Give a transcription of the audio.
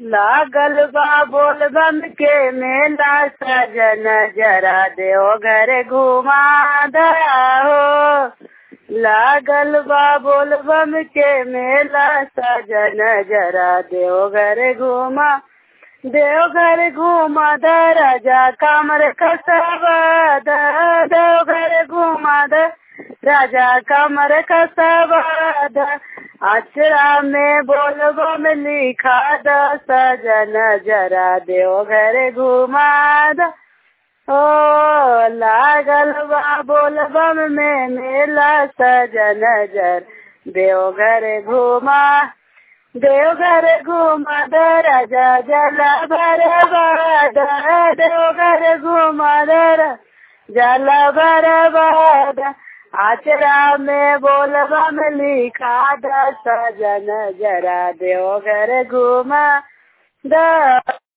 लागल बा बोलबम के मेला सजन जरा देव घर घुमा हो लागल बा बोलबम के मेला सजन जरा देव घर घुमा देव घर घुमा द राजा कमर कसबा देव घर घुमा द राजा कमर कसबा अचरा में बोलबो में लिखा द सजन जरा देव घर घुमा द ओ लागल बा बोलबम में मेला सजन जर देव घर घुमा देव घर घुमा द राजा जला भर देव घर घुमा द जला भर बाद आचरा में बोलबा में लिखा द सजन जरा देव घर घुमा द